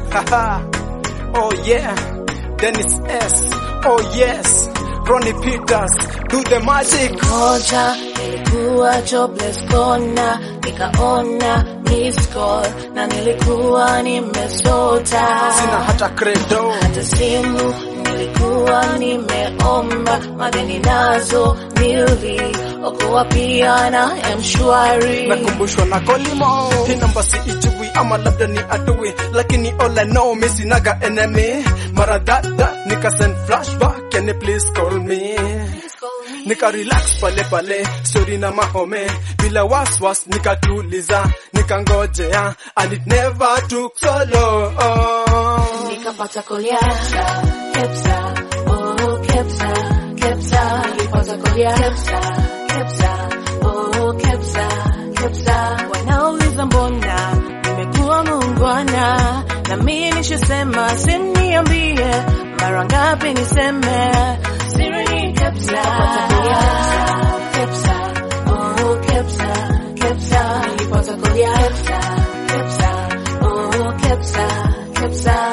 Haha. oh yeah. Dennis S. Oh yes. Ronnie Peters. Do the magic. moja nilikuwa jobless kona nikaona miss call na nilikuwa nimesota Sina hata credo. hata simu nilikuwa nimeomba madeni nazo niliokoa pia na mshwari nakumbushwa na kolimo hii namba si ijui ama labda ni adui lakini all I know mi sinaga enemy mara dada nika send flashback can you please call me nika relax pale pale story na mahome bila waswas nikatuliza nikangojea and it never took so long nikapata koliasa kepsa oh kepsa kepsa nilipata koliasa kepsa oh kepsa kepsa wanauliza mbona nimekuwa muungwana na mimi nishasema simniambie mara ngapi niseme siri ni kepsa nikapata koliasa kepsa oh kepsa kepsa nilipata koliasa kepsa oh kepsa kepsa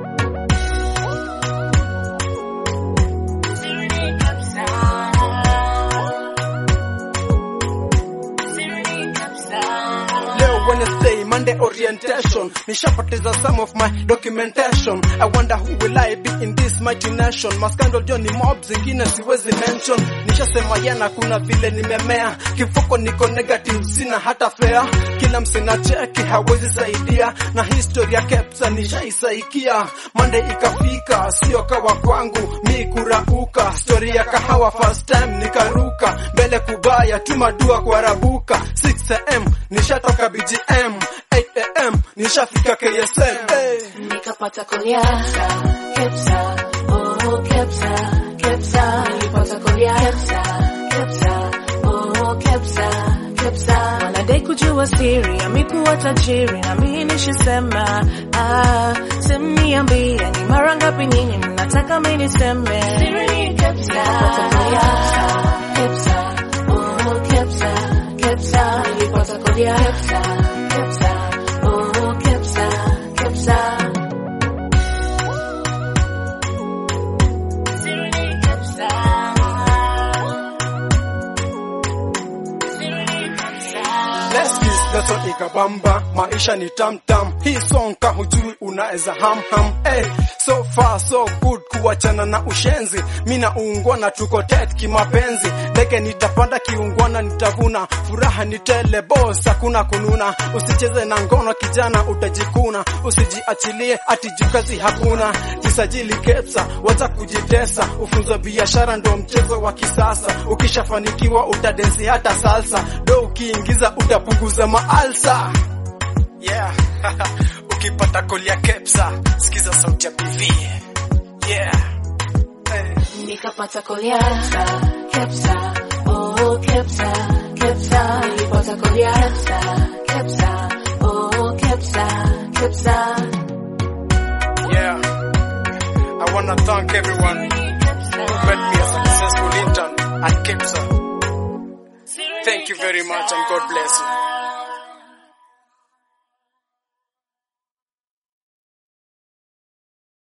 Leo Wednesday, Monday orientation. Nishapoteza some of my documentation. I wonder who will I be in this mighty nation. Maskando Johnny mob zingine siwezi mention. Nishasema yana kuna vile nimemea. Kifuko niko negative sina hata fare. Kila msina cheki hawezi saidia. Na historia kepsa nishaisaikia. Monday ikafika sio kawa kwangu. Mi kurauka. Story ya kahawa first time nikaruka. Mbele kubaya tuma dua kuarabuka. 6am nishatoka BGM 8am nishafika KSM hey. nikapata koliasa kepsa oh kepsa kepsa nilipata koliasa kepsa oh kepsa kepsa wanadai kujua siri amikuwa tajiri na mimi nishasema ah simniambie ni mara ngapi nyinyi mnataka mimi niseme siri ni kepsa nikapata koliasa kepsa oh kepsa kepsa nilipata koliasa kepsa oh kepsa kepsa Leskis leso ikabamba maisha ni tamtam hii song ka hujui unaweza hamham hey, so far so good kuachana na ushenzi mina uungwana tuko tet kimapenzi ndege nitapanda kiungwana nitavuna furaha ni tele boss hakuna kununa usicheze na ngono kijana utajikuna usijiachilie ati jukazi hakuna jisajili kepsa wacha kujitesa ufunzo biashara ndo mchezo wa kisasa ukishafanikiwa utadensi hata salsa do ukiingiza utapunguza maalsa yeah ukipata kolia kepsa sikiza sauti ya bv yeah hey. nikapata koliasa kepsa oh kepsa kepsa nilipata koliasa kepsa oh kepsa kepsa yeah i wanna thank everyone who made me a successful intern at kepsa thank you very much and god bless you